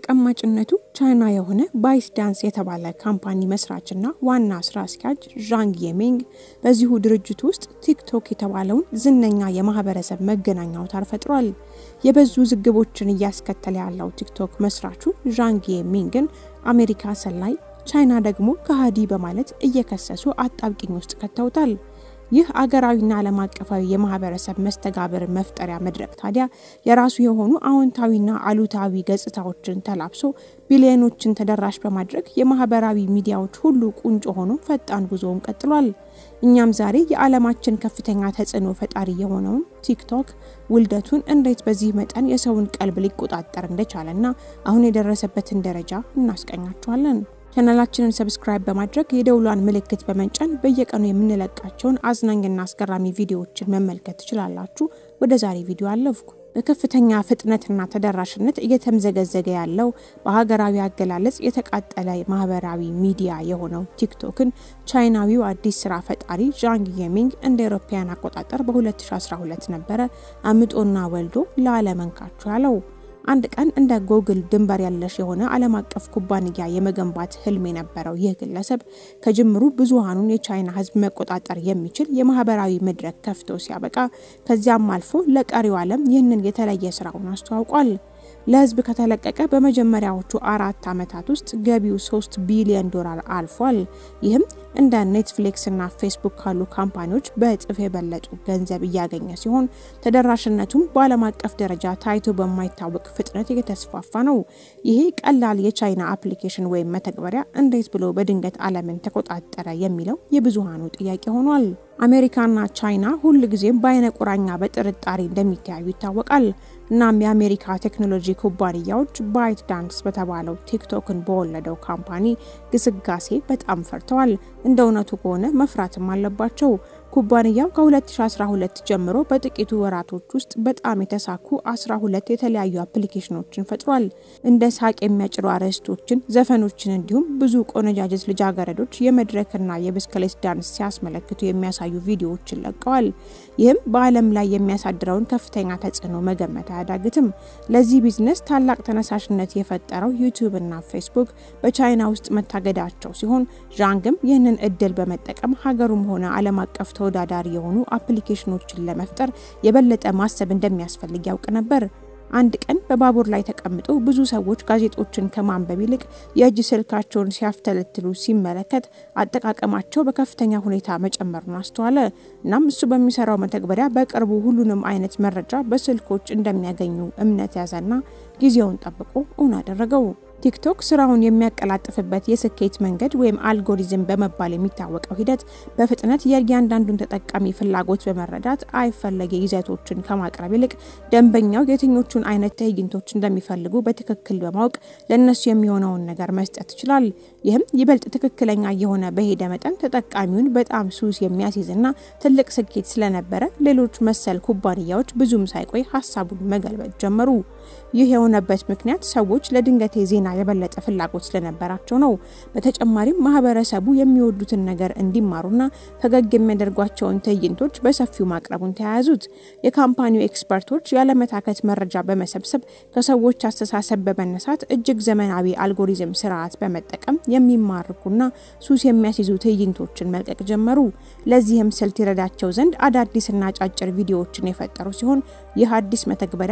ተቀማጭነቱ ቻይና የሆነ ባይት ዳንስ የተባለ ካምፓኒ መስራችና ዋና ስራ አስኪያጅ ዣንግ የሚንግ በዚሁ ድርጅት ውስጥ ቲክቶክ የተባለውን ዝነኛ የማህበረሰብ መገናኛ አውታር ፈጥሯል። የበዙ ዝግቦችን እያስከተለ ያለው ቲክቶክ መስራቹ ዣንግ የሚንግን አሜሪካ ሰላይ፣ ቻይና ደግሞ ከሃዲ በማለት እየከሰሱ አጣብቂኝ ውስጥ ከተውታል። ይህ አገራዊና ዓለም አቀፋዊ የማህበረሰብ መስተጋብር መፍጠሪያ መድረክ ታዲያ የራሱ የሆኑ አዎንታዊና አሉታዊ ገጽታዎችን ተላብሶ ቢሊዮኖችን ተደራሽ በማድረግ የማህበራዊ ሚዲያዎች ሁሉ ቁንጮ ሆኖ ፈጣን ጉዞውን ቀጥሏል። እኛም ዛሬ የዓለማችን ከፍተኛ ተጽዕኖ ፈጣሪ የሆነውን ቲክቶክ ውልደቱን እንዴት በዚህ መጠን የሰውን ቀልብ ሊቆጣጠር እንደቻለና አሁን የደረሰበትን ደረጃ እናስቀኛችኋለን። ቻናላችንን ሰብስክራይብ በማድረግ የደውሏን ምልክት በመንጨን በየቀኑ የምንለቃቸውን አዝናኝና አስገራሚ ቪዲዮዎችን መመልከት ትችላላችሁ። ወደ ዛሬ ቪዲዮ አለፍኩ። በከፍተኛ ፍጥነትና ተደራሽነት እየተምዘገዘገ ያለው በሀገራዊ አገላለጽ የተቃጠለ ማህበራዊ ሚዲያ የሆነው ቲክቶክን ቻይናዊው አዲስ ስራ ፈጣሪ ዣንግ የሚንግ እንደ አውሮፓውያን አቆጣጠር በ2012 ነበረ አምጦና ወልዶ ለዓለመንካችሁ ያለው። አንድ ቀን እንደ ጎግል ድንበር ያለሽ የሆነ ዓለም አቀፍ ኩባንያ የመገንባት ህልም የነበረው ይህ ግለሰብ ከጅምሩ ብዙሃኑን የቻይና ሕዝብ መቆጣጠር የሚችል የማህበራዊ መድረክ ከፍቶ ሲያበቃ ከዚያም አልፎ ለቀሪው ዓለም ይህንን የተለየ ስራውን አስተዋውቋል። ለህዝብ ከተለቀቀ በመጀመሪያዎቹ አራት ዓመታት ውስጥ ገቢው 3 ቢሊዮን ዶላር አልፏል። ይህም እንደ ኔትፍሊክስ እና ፌስቡክ ካሉ ካምፓኒዎች በእጥፍ የበለጡ ገንዘብ እያገኘ ሲሆን ተደራሽነቱም በዓለም አቀፍ ደረጃ ታይቶ በማይታወቅ ፍጥነት እየተስፋፋ ነው። ይሄ ቀላል የቻይና አፕሊኬሽን ወይም መተግበሪያ እንዴት ብሎ በድንገት ዓለምን ተቆጣጠረ የሚለው የብዙሃኑ ጥያቄ ሆኗል። አሜሪካና ቻይና ሁል ጊዜም በአይነ ቁራኛ በጥርጣሬ እንደሚተያዩ ይታወቃል። እናም የአሜሪካ ቴክኖሎጂ ኩባንያዎች ባይት ዳንስ በተባለው ቲክቶክን በወለደው ካምፓኒ ግስጋሴ በጣም ፈርተዋል። እንደ እውነቱ ከሆነ መፍራትም አለባቸው። ኩባንያው ከ2012 ጀምሮ በጥቂቱ ወራቶች ውስጥ በጣም የተሳኩ 12 የተለያዩ አፕሊኬሽኖችን ፈጥሯል። እንደ ሳቅ የሚያጭሩ አርዕስቶችን፣ ዘፈኖችን እንዲሁም ብዙ ቆነጃጀት ልጃገረዶች የመድረክና የብስክሌት ዳንስ ሲያስመለክቱ የሚያሳዩ ቪዲዮዎችን ለቀዋል። ይህም በዓለም ላይ የሚያሳድረውን ከፍተኛ ተጽዕኖ መገመት አያዳግትም። ለዚህ ቢዝነስ ታላቅ ተነሳሽነት የፈጠረው ዩቲዩብ እና ፌስቡክ በቻይና ውስጥ መታገዳቸው ሲሆን ዣንግም ይህንን እድል በመጠቀም ሀገሩም ሆነ ዓለም አቀፍ ተወዳዳሪ የሆኑ አፕሊኬሽኖችን ለመፍጠር የበለጠ ማሰብ እንደሚያስፈልግ ያውቅ ነበር። አንድ ቀን በባቡር ላይ ተቀምጦ ብዙ ሰዎች ጋዜጦችን ከማንበብ ይልቅ የእጅ ስልካቸውን ሲያፍተለትሉ ሲመለከት አጠቃቀማቸው በከፍተኛ ሁኔታ መጨመሩን አስተዋለ። እናም እሱ በሚሰራው መተግበሪያ በቅርቡ ሁሉንም አይነት መረጃ በስልኮች እንደሚያገኙ እምነት ያዘና ጊዜውን ጠብቆ እውን አደረገው። ቲክቶክ ስራውን የሚያቀላጥፍበት የስኬት መንገድ ወይም አልጎሪዝም በመባል የሚታወቀው ሂደት በፍጥነት የእያንዳንዱን ተጠቃሚ ፍላጎት በመረዳት አይፈለጌ ይዘቶችን ከማቅረብ ይልቅ ደንበኛው የትኞቹን አይነት ትዕይንቶች እንደሚፈልጉ በትክክል በማወቅ ለእነሱ የሚሆነውን ነገር መስጠት ይችላል። ይህም ይበልጥ ትክክለኛ የሆነ በሄደ መጠን ተጠቃሚውን በጣም ሱስ የሚያስይዝና ትልቅ ስኬት ስለነበረ ሌሎች መሰል ኩባንያዎች ብዙም ሳይቆይ ሀሳቡን መገልበጥ ጀመሩ። ይህ የሆነበት ምክንያት ሰዎች ለድንገቴ ዜና የበለጠ ፍላጎት ስለነበራቸው ነው። በተጨማሪም ማህበረሰቡ የሚወዱትን ነገር እንዲማሩና ፈገግ የሚያደርጓቸውን ትዕይንቶች በሰፊው ማቅረቡን ተያያዙት። የካምፓኒው ኤክስፐርቶች ያለመታከት መረጃ በመሰብሰብ ከሰዎች አስተሳሰብ በመነሳት እጅግ ዘመናዊ አልጎሪዝም ስርዓት በመጠቀም የሚማርኩና ሱስ የሚያስይዙ ትዕይንቶችን መልቀቅ ጀመሩ። ለዚህም ስልት ይረዳቸው ዘንድ አዳዲስና አጫጭር ቪዲዮዎችን የፈጠሩ ሲሆን ይህ አዲስ መተግበሪያ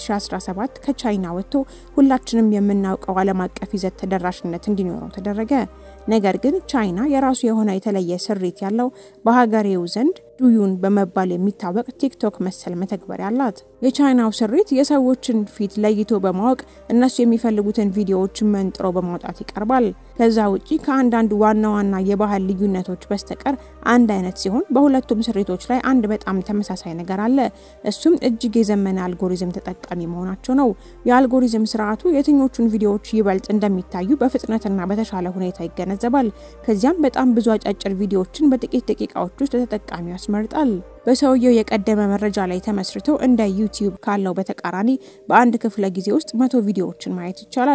2017 ከቻይና ወጥቶ ሁላችንም የምናውቀው ዓለም አቀፍ ይዘት ተደራሽነት እንዲኖረው ተደረገ። ነገር ግን ቻይና የራሱ የሆነ የተለየ ስሪት ያለው በሀገሬው ዘንድ ዱዩን በመባል የሚታወቅ ቲክቶክ መሰል መተግበሪያ አላት። የቻይናው ስሪት የሰዎችን ፊት ለይቶ በማወቅ እነሱ የሚፈልጉትን ቪዲዮዎች መንጥሮ በማውጣት ይቀርባል። ከዛ ውጪ ከአንዳንድ ዋና ዋና የባህል ልዩነቶች በስተቀር አንድ አይነት ሲሆን በሁለቱም ስሪቶች ላይ አንድ በጣም ተመሳሳይ ነገር አለ። እሱም እጅግ የዘመነ አልጎሪዝም ተጠቃሚ መሆናቸው ነው። የአልጎሪዝም ስርዓቱ የትኞቹን ቪዲዮዎች ይበልጥ እንደሚታዩ በፍጥነትና በተሻለ ሁኔታ ይገነዘባል። ከዚያም በጣም ብዙ አጫጭር ቪዲዮዎችን በጥቂት ደቂቃዎች ውስጥ ተጠቃሚ ያስመርጣል። በሰውየው የቀደመ መረጃ ላይ ተመስርቶ እንደ ዩቲዩብ ካለው በተቃራኒ በአንድ ክፍለ ጊዜ ውስጥ መቶ ቪዲዮዎችን ማየት ይቻላል።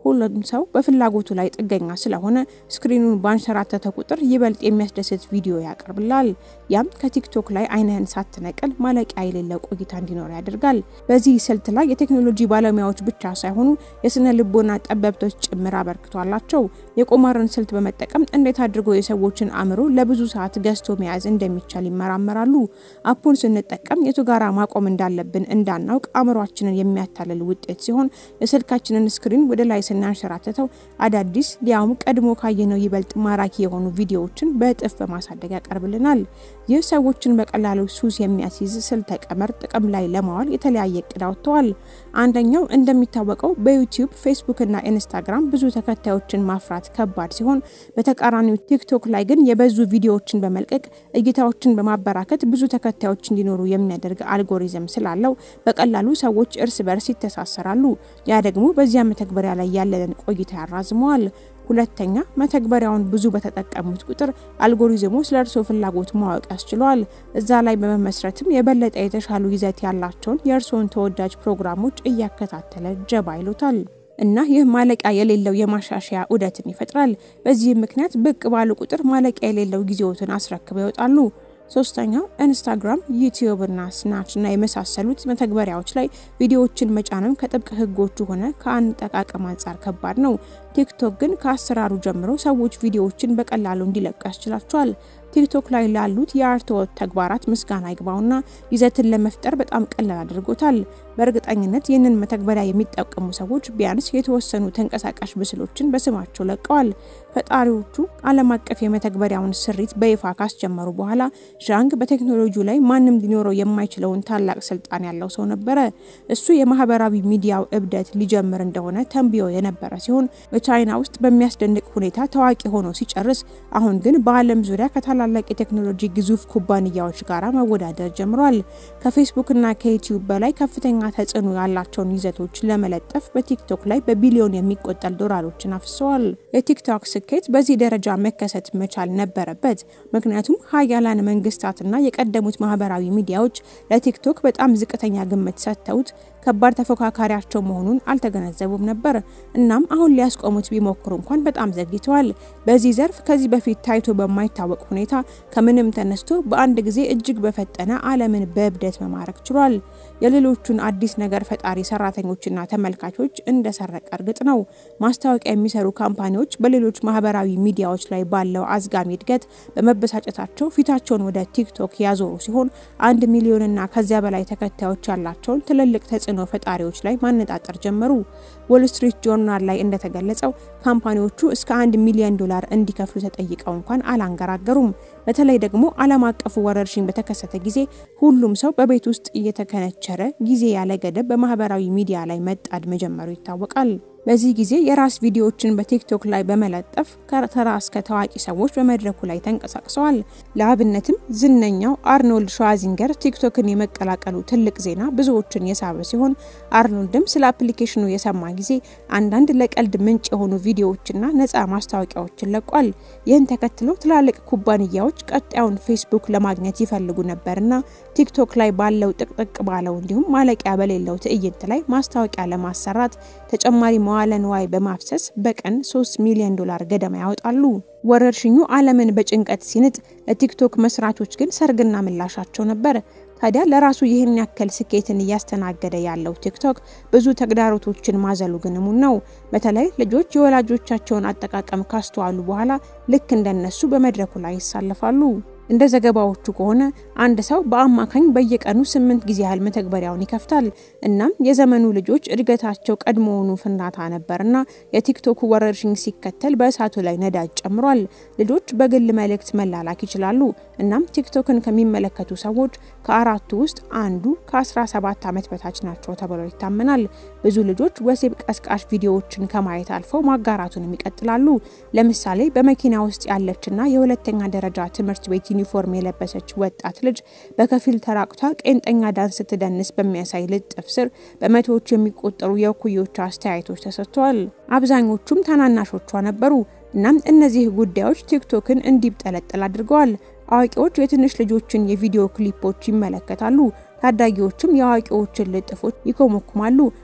ሁሉም ሰው በፍላጎቱ ላይ ጥገኛ ስለሆነ ስክሪኑን ባንሸራተተ ቁጥር ይበልጥ የሚያስደስት ቪዲዮ ያቀርብላል። ያም ከቲክቶክ ላይ አይንህን ሳትነቅል ማለቂያ የሌለው ቆይታ እንዲኖር ያደርጋል። በዚህ ስልት ላይ የቴክኖሎጂ ባለሙያዎች ብቻ ሳይሆኑ የስነ ልቦና ጠበብቶች ጭምር አበርክቶ አላቸው። የቁማርን ስልት በመጠቀም እንዴት አድርጎ የሰዎችን አእምሮ ለብዙ ሰዓት ገዝቶ መያዝ እንደሚቻል ይመራመራሉ። አፑን ስንጠቀም የቱ ጋራ ማቆም እንዳለብን እንዳናውቅ አእምሯችንን የሚያታልል ውጤት ሲሆን የስልካችንን ስክሪን ወደ ላይ ስናንሸራተተው አዳዲስ ሊያውም ቀድሞ ካየነው ይበልጥ ማራኪ የሆኑ ቪዲዮዎችን በእጥፍ በማሳደግ ያቀርብልናል። ይህ ሰዎችን በቀላሉ ሱስ የሚያስይዝ ስልተ ቀመር ጥቅም ላይ ለማዋል የተለያየ እቅድ አውጥተዋል። አንደኛው እንደሚታወቀው በዩቲዩብ ፌስቡክ እና ኢንስታግራም ብዙ ተከታዮችን ማፍራት ከባድ ሲሆን፣ በተቃራኒው ቲክቶክ ላይ ግን የበዙ ቪዲዮዎችን በመልቀቅ እይታዎችን በማበራከት ብዙ ተከታዮች እንዲኖሩ የሚያደርግ አልጎሪዝም ስላለው በቀላሉ ሰዎች እርስ በርስ ይተሳሰራሉ። ያ ደግሞ በዚያ መተግበሪያ ላይ ያለንን ቆይታ ያራዝመዋል። ሁለተኛ መተግበሪያውን ብዙ በተጠቀሙት ቁጥር አልጎሪዝሙ ስለ እርስዎ ፍላጎት ማወቅ ያስችለዋል። እዛ ላይ በመመስረትም የበለጠ የተሻሉ ይዘት ያላቸውን የእርስዎን ተወዳጅ ፕሮግራሞች እያከታተለ ጀባ ይሉታል። እና ይህ ማለቂያ የሌለው የማሻሻያ ዑደትን ይፈጥራል። በዚህም ምክንያት ብቅ ባሉ ቁጥር ማለቂያ የሌለው ጊዜዎትን አስረክበው ይወጣሉ። ሶስተኛው ኢንስታግራም፣ ዩቲዩብ እና ስናፕ እና የመሳሰሉት መተግበሪያዎች ላይ ቪዲዮዎችን መጫንም ከጥብቅ ሕጎቹ ሆነ ከአጠቃቀም አንጻር ከባድ ነው። ቲክቶክ ግን ከአሰራሩ ጀምሮ ሰዎች ቪዲዮዎችን በቀላሉ እንዲለቁ ያስችላቸዋል። ቲክቶክ ላይ ላሉት የአርትዖት ተግባራት ምስጋና ይግባውና ይዘትን ለመፍጠር በጣም ቀላል አድርጎታል። በእርግጠኝነት ይህንን መተግበሪያ የሚጠቀሙ ሰዎች ቢያንስ የተወሰኑ ተንቀሳቃሽ ምስሎችን በስማቸው ለቀዋል። ፈጣሪዎቹ ዓለም አቀፍ የመተግበሪያውን ስሪት በይፋ ካስጀመሩ በኋላ ዣንግ በቴክኖሎጂው ላይ ማንም ሊኖረው የማይችለውን ታላቅ ስልጣን ያለው ሰው ነበረ። እሱ የማህበራዊ ሚዲያው እብደት ሊጀምር እንደሆነ ተንብዮ የነበረ ሲሆን በቻይና ውስጥ በሚያስደንቅ ሁኔታ ታዋቂ ሆኖ ሲጨርስ፣ አሁን ግን በዓለም ዙሪያ ከታላላቅ የቴክኖሎጂ ግዙፍ ኩባንያዎች ጋር መወዳደር ጀምሯል። ከፌስቡክና ከዩቲዩብ በላይ ከፍተኛ ተጽዕኖ ያላቸውን ይዘቶች ለመለጠፍ በቲክቶክ ላይ በቢሊዮን የሚቆጠር ዶላሮችን አፍሰዋል። የቲክቶክ ስኬት በዚህ ደረጃ መከሰት መቻል ነበረበት። ምክንያቱም ሀያላን መንግስታትና የቀደሙት ማህበራዊ ሚዲያዎች ለቲክቶክ በጣም ዝቅተኛ ግምት ሰጥተውት ከባድ ተፎካካሪያቸው መሆኑን አልተገነዘቡም ነበር። እናም አሁን ሊያስቆሙት ቢሞክሩ እንኳን በጣም ዘግይተዋል። በዚህ ዘርፍ ከዚህ በፊት ታይቶ በማይታወቅ ሁኔታ ከምንም ተነስቶ በአንድ ጊዜ እጅግ በፈጠነ ዓለምን በእብደት መማረክ ችሏል። የሌሎቹን አዲስ ነገር ፈጣሪ ሰራተኞችና ተመልካቾች እንደሰረቀ እርግጥ ነው። ማስታወቂያ የሚሰሩ ካምፓኒዎች በሌሎች ማህበራዊ ሚዲያዎች ላይ ባለው አዝጋሚ እድገት በመበሳጨታቸው ፊታቸውን ወደ ቲክቶክ ያዞሩ ሲሆን አንድ ሚሊዮንና ከዚያ በላይ ተከታዮች ያላቸውን ትልልቅ ተጽዕኖ ፈጣሪዎች ላይ ማነጣጠር ጀመሩ። ዎል ስትሪት ጆርናል ላይ እንደተገለጸው ካምፓኒዎቹ እስከ አንድ ሚሊዮን ዶላር እንዲከፍሉ ተጠይቀው እንኳን አላንገራገሩም። በተለይ ደግሞ ዓለም አቀፉ ወረርሽኝ በተከሰተ ጊዜ ሁሉም ሰው በቤት ውስጥ እየተከነቸረ ጊዜ ያለ ገደብ በማህበራዊ ሚዲያ ላይ መጣድ መጀመሩ ይታወቃል። በዚህ ጊዜ የራስ ቪዲዮዎችን በቲክቶክ ላይ በመለጠፍ ከተራ እስከ ታዋቂ ሰዎች በመድረኩ ላይ ተንቀሳቅሰዋል። ለአብነትም ዝነኛው አርኖልድ ሸዋዚንገር ቲክቶክን የመቀላቀሉ ትልቅ ዜና ብዙዎችን የሳበ ሲሆን አርኖልድም ስለ አፕሊኬሽኑ የሰማ ጊዜ አንዳንድ ለቀልድ ምንጭ የሆኑ ቪዲዮዎችና ነፃ ማስታወቂያዎችን ለቋል። ይህን ተከትሎ ትላልቅ ኩባንያዎች ቀጣዩን ፌስቡክ ለማግኘት ይፈልጉ ነበርና ቲክቶክ ላይ ባለው ጥቅጥቅ ባለው እንዲሁም ማለቂያ በሌለው ትዕይንት ላይ ማስታወቂያ ለማሰራት ተጨማሪ መዋለ ንዋይ በማፍሰስ በቀን 3 ሚሊዮን ዶላር ገደማ ያወጣሉ። ወረርሽኙ ዓለምን በጭንቀት ሲንጥ፣ ለቲክቶክ መስራቾች ግን ሰርግና ምላሻቸው ነበር። ታዲያ ለራሱ ይህን ያክል ስኬትን እያስተናገደ ያለው ቲክቶክ ብዙ ተግዳሮቶችን ማዘሉ ግን እሙን ነው። በተለይ ልጆች የወላጆቻቸውን አጠቃቀም ካስተዋሉ በኋላ ልክ እንደነሱ በመድረኩ ላይ ይሳለፋሉ። እንደ ዘገባዎቹ ከሆነ አንድ ሰው በአማካኝ በየቀኑ ስምንት ጊዜ ያህል መተግበሪያውን ይከፍታል። እናም የዘመኑ ልጆች እድገታቸው ቀድሞውኑ ፍንዳታ ነበርና የቲክቶክ ወረርሽኝ ሲከተል በእሳቱ ላይ ነዳጅ ጨምሯል። ልጆች በግል መልእክት መላላክ ይችላሉ። እናም ቲክቶክን ከሚመለከቱ ሰዎች ከአራቱ ውስጥ አንዱ ከ17 ዓመት በታች ናቸው ተብሎ ይታመናል። ብዙ ልጆች ወሲብ ቀስቃሽ ቪዲዮዎችን ከማየት አልፈው ማጋራቱንም ይቀጥላሉ። ለምሳሌ በመኪና ውስጥ ያለችና የሁለተኛ ደረጃ ትምህርት ቤት ዩኒፎርም የለበሰች ወጣት ልጅ በከፊል ተራቁታ ቄንጠኛ ዳንስ ስትደንስ በሚያሳይ ልጥፍ ስር በመቶዎች የሚቆጠሩ የእኩዮቿ አስተያየቶች ተሰጥተዋል። አብዛኞቹም ታናናሾቿ ነበሩ። እናም እነዚህ ጉዳዮች ቲክቶክን እንዲብጠለጠል አድርገዋል። አዋቂዎች የትንሽ ልጆችን የቪዲዮ ክሊፖች ይመለከታሉ። ታዳጊዎችም የአዋቂዎችን ልጥፎች ይኮመኩማሉ።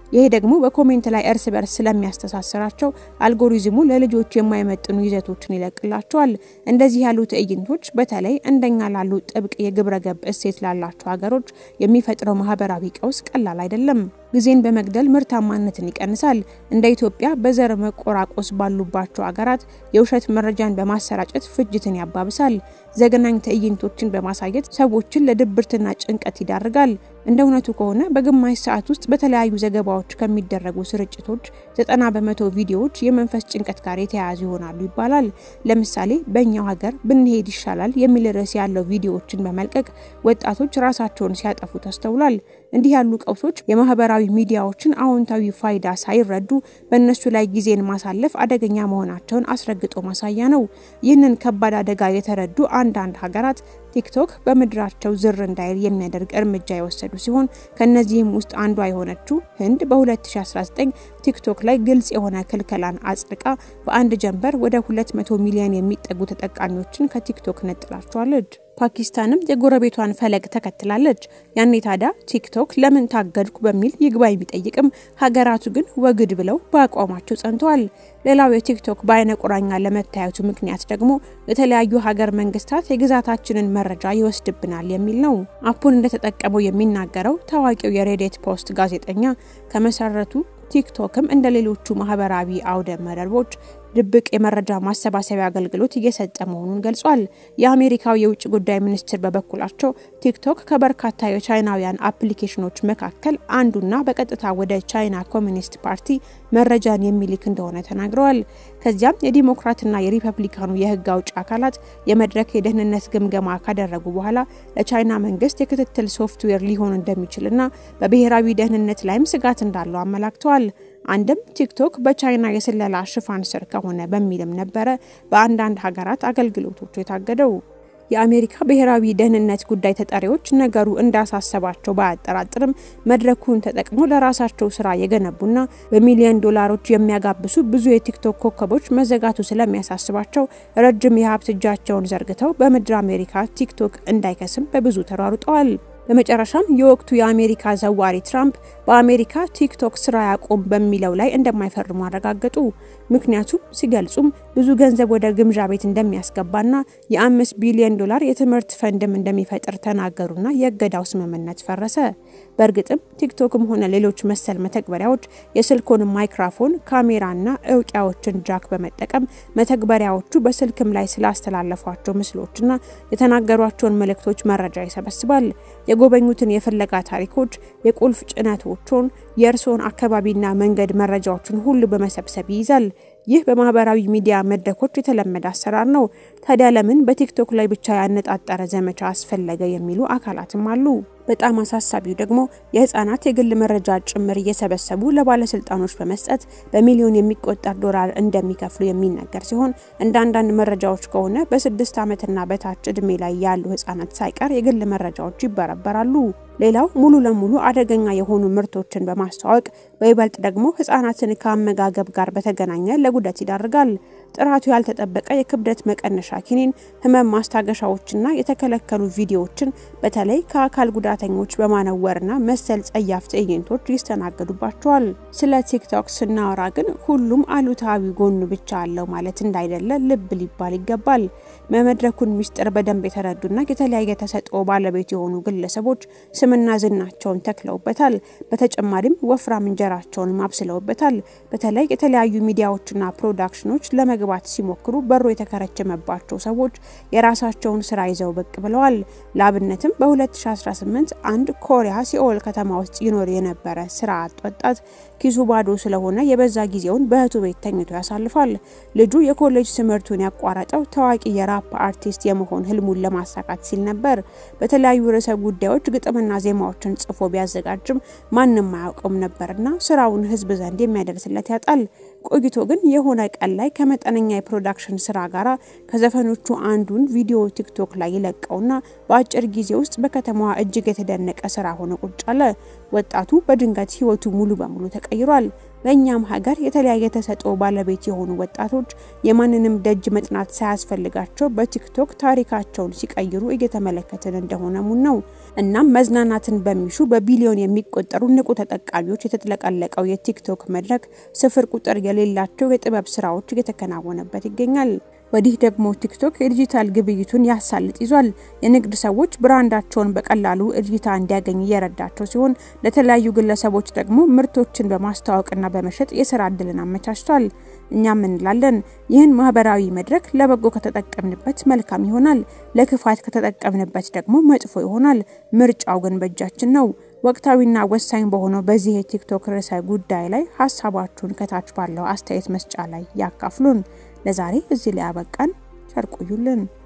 ይሄ ደግሞ በኮሜንት ላይ እርስ በርስ ስለሚያስተሳስራቸው አልጎሪዝሙ ለልጆች የማይመጥኑ ይዘቶችን ይለቅላቸዋል። እንደዚህ ያሉ ትዕይንቶች በተለይ እንደኛ ላሉ ጥብቅ የግብረ ገብ እሴት ላላቸው ሀገሮች የሚፈጥረው ማህበራዊ ቀውስ ቀላል አይደለም። ጊዜን በመግደል ምርታማነትን ይቀንሳል። እንደ ኢትዮጵያ በዘር መቆራቆስ ባሉባቸው አገራት የውሸት መረጃን በማሰራጨት ፍጅትን ያባብሳል። ዘግናኝ ትዕይንቶችን በማሳየት ሰዎችን ለድብርትና ጭንቀት ይዳርጋል። እንደ እውነቱ ከሆነ በግማሽ ሰዓት ውስጥ በተለያዩ ዘገባዎች ከሚደረጉ ስርጭቶች ዘጠና በመቶ ቪዲዮዎች የመንፈስ ጭንቀት ጋር የተያያዙ ይሆናሉ ይባላል። ለምሳሌ በእኛው ሀገር ብንሄድ ይሻላል የሚል ርዕስ ያለው ቪዲዮዎችን በመልቀቅ ወጣቶች ራሳቸውን ሲያጠፉ ተስተውሏል። እንዲህ ያሉ ቀውሶች የማህበራዊ ሚዲያዎችን አዎንታዊ ፋይዳ ሳይረዱ በእነሱ ላይ ጊዜን ማሳለፍ አደገኛ መሆናቸውን አስረግጦ ማሳያ ነው። ይህንን ከባድ አደጋ የተረዱ አንዳንድ ሀገራት ቲክቶክ በምድራቸው ዝር እንዳይል የሚያደርግ እርምጃ የወሰዱ ሲሆን ከነዚህም ውስጥ አንዷ የሆነችው ህንድ በ2019 ቲክቶክ ላይ ግልጽ የሆነ ክልከላን አጽድቃ በአንድ ጀንበር ወደ 200 ሚሊዮን የሚጠጉ ተጠቃሚዎችን ከቲክቶክ ነጥላቸዋለች። ፓኪስታንም የጎረቤቷን ፈለግ ተከትላለች። ያኔ ታዲያ ቲክቶክ ለምን ታገድኩ በሚል ይግባኝ ቢጠይቅም ሀገራቱ ግን ወግድ ብለው በአቋማቸው ጸንተዋል። ሌላው የቲክቶክ በአይነ ቁራኛ ለመታየቱ ምክንያት ደግሞ የተለያዩ ሀገር መንግስታት የግዛታችንን መረጃ ይወስድብናል የሚል ነው። አፑን እንደተጠቀመው የሚናገረው ታዋቂው የሬዲት ፖስት ጋዜጠኛ ከመሰረቱ ቲክቶክም እንደ ሌሎቹ ማህበራዊ አውደ መረቦች ድብቅ የመረጃ ማሰባሰቢያ አገልግሎት እየሰጠ መሆኑን ገልጿል። የአሜሪካው የውጭ ጉዳይ ሚኒስትር በበኩላቸው ቲክቶክ ከበርካታ የቻይናውያን አፕሊኬሽኖች መካከል አንዱና በቀጥታ ወደ ቻይና ኮሚኒስት ፓርቲ መረጃን የሚልክ እንደሆነ ተናግረዋል። ከዚያም የዲሞክራትና የሪፐብሊካኑ የህግ አውጭ አካላት የመድረክ የደህንነት ግምገማ ካደረጉ በኋላ ለቻይና መንግስት የክትትል ሶፍትዌር ሊሆን እንደሚችልና በብሔራዊ ደህንነት ላይም ስጋት እንዳለው አመላክተዋል። አንድም ቲክቶክ በቻይና የስለላ ሽፋን ስር ከሆነ በሚልም ነበረ በአንዳንድ ሀገራት አገልግሎቶቹ የታገደው። የአሜሪካ ብሔራዊ ደህንነት ጉዳይ ተጠሪዎች ነገሩ እንዳሳሰባቸው ባያጠራጥርም መድረኩን ተጠቅሞ ለራሳቸው ስራ የገነቡና በሚሊዮን ዶላሮች የሚያጋብሱ ብዙ የቲክቶክ ኮከቦች መዘጋቱ ስለሚያሳስባቸው ረጅም የሀብት እጃቸውን ዘርግተው በምድር አሜሪካ ቲክቶክ እንዳይከስም በብዙ ተሯሩጠዋል። በመጨረሻም የወቅቱ የአሜሪካ ዘዋሪ ትራምፕ በአሜሪካ ቲክቶክ ስራ ያቆም በሚለው ላይ እንደማይፈርሙ አረጋገጡ። ምክንያቱም ሲገልጹም ብዙ ገንዘብ ወደ ግምዣ ቤት እንደሚያስገባና የአምስት ቢሊዮን ዶላር የትምህርት ፈንድም እንደሚፈጥር ተናገሩና የእገዳው ስምምነት ፈረሰ። በእርግጥም ቲክቶክም ሆነ ሌሎች መሰል መተግበሪያዎች የስልኮን ማይክራፎን፣ ካሜራና እውቂያዎችን ጃክ በመጠቀም መተግበሪያዎቹ በስልክም ላይ ስላስተላለፏቸው ምስሎችና የተናገሯቸውን መልእክቶች መረጃ ይሰበስባል። የጎበኙትን የፍለጋ ታሪኮች፣ የቁልፍ ጭነቶችን፣ የእርስዎን አካባቢና መንገድ መረጃዎችን ሁሉ በመሰብሰብ ይይዛል። ይህ በማህበራዊ ሚዲያ መድረኮች የተለመደ አሰራር ነው። ታዲያ ለምን በቲክቶክ ላይ ብቻ ያነጣጠረ ዘመቻ አስፈለገ የሚሉ አካላትም አሉ። በጣም አሳሳቢው ደግሞ የህፃናት የግል መረጃ ጭምር እየሰበሰቡ ለባለስልጣኖች በመስጠት በሚሊዮን የሚቆጠር ዶላር እንደሚከፍሉ የሚነገር ሲሆን እንደ አንዳንድ መረጃዎች ከሆነ በስድስት ዓመትና በታች እድሜ ላይ ያሉ ህጻናት ሳይቀር የግል መረጃዎች ይበረበራሉ። ሌላው ሙሉ ለሙሉ አደገኛ የሆኑ ምርቶችን በማስተዋወቅ በይበልጥ ደግሞ ህጻናትን ከአመጋገብ ጋር በተገናኘ ለጉዳት ይዳርጋል። ጥራቱ ያልተጠበቀ የክብደት መቀነሻ ኪኒን፣ ህመም ማስታገሻዎችና የተከለከሉ ቪዲዮዎችን በተለይ ከአካል ጉዳተኞች በማነወርና መሰል ጸያፍ ትዕይንቶች ይስተናገዱባቸዋል። ስለ ቲክቶክ ስናወራ ግን ሁሉም አሉታዊ ጎኑ ብቻ አለው ማለት እንዳይደለ ልብ ሊባል ይገባል። በመድረኩን ሚስጥር በደንብ የተረዱና የተለያየ ተሰጥኦ ባለቤት የሆኑ ግለሰቦች ስምና ዝናቸውን ተክለውበታል። በተጨማሪም ወፍራም እንጀራቸውን አብስለውበታል። በተለይ የተለያዩ ሚዲያዎችና ፕሮዳክሽኖች ለመግባት ሲሞክሩ በሩ የተከረቸመባቸው ሰዎች የራሳቸውን ስራ ይዘው ብቅ ብለዋል። ለአብነትም በ2018 አንድ ኮሪያ ሲኦል ከተማ ውስጥ ይኖር የነበረ ስራ አጥ ወጣት ኪሱ ባዶ ስለሆነ የበዛ ጊዜውን በእህቱ ቤት ተኝቶ ያሳልፋል። ልጁ የኮሌጅ ትምህርቱን ያቋረጠው ታዋቂ የራፕ አርቲስት የመሆን ህልሙን ለማሳካት ሲል ነበር። በተለያዩ ርዕሰ ጉዳዮች ግጥምና ዜማዎችን ጽፎ ቢያዘጋጅም ማንም አያውቀውም ነበርና ስራውን ህዝብ ዘንድ የሚያደርስለት ያጣል። ቆይቶ ግን የሆነ ቀን ላይ ከመጠነኛ የፕሮዳክሽን ስራ ጋር ከዘፈኖቹ አንዱን ቪዲዮ ቲክቶክ ላይ ይለቀውና በአጭር ጊዜ ውስጥ በከተማዋ እጅግ የተደነቀ ስራ ሆኖ ቁጭ አለ። ወጣቱ በድንገት ህይወቱ ሙሉ በሙሉ ተቀይሯል። በእኛም ሀገር የተለያየ ተሰጥኦ ባለቤት የሆኑ ወጣቶች የማንንም ደጅ መጥናት ሳያስፈልጋቸው በቲክቶክ ታሪካቸውን ሲቀይሩ እየተመለከትን እንደሆነ ሙን ነው። እናም መዝናናትን በሚሹ በቢሊዮን የሚቆጠሩ ንቁ ተጠቃሚዎች የተጥለቀለቀው የቲክቶክ መድረክ ስፍር ቁጥር የሌላቸው የጥበብ ስራዎች እየተከናወነበት ይገኛል። ወዲህ ደግሞ ቲክቶክ የዲጂታል ግብይቱን ያሳልጥ ይዟል። የንግድ ሰዎች ብራንዳቸውን በቀላሉ እይታ እንዲያገኝ እየረዳቸው ሲሆን ለተለያዩ ግለሰቦች ደግሞ ምርቶችን በማስተዋወቅና በመሸጥ የስራ እድልን አመቻችቷል። እኛም እንላለን ይህን ማህበራዊ መድረክ ለበጎ ከተጠቀምንበት መልካም ይሆናል፣ ለክፋት ከተጠቀምንበት ደግሞ መጥፎ ይሆናል። ምርጫው ግን በእጃችን ነው። ወቅታዊና ወሳኝ በሆነው በዚህ የቲክቶክ ርዕሰ ጉዳይ ላይ ሀሳባችሁን ከታች ባለው አስተያየት መስጫ ላይ ያካፍሉን። ለዛሬ እዚህ ላይ ያበቃን። ቸር ቆዩልን።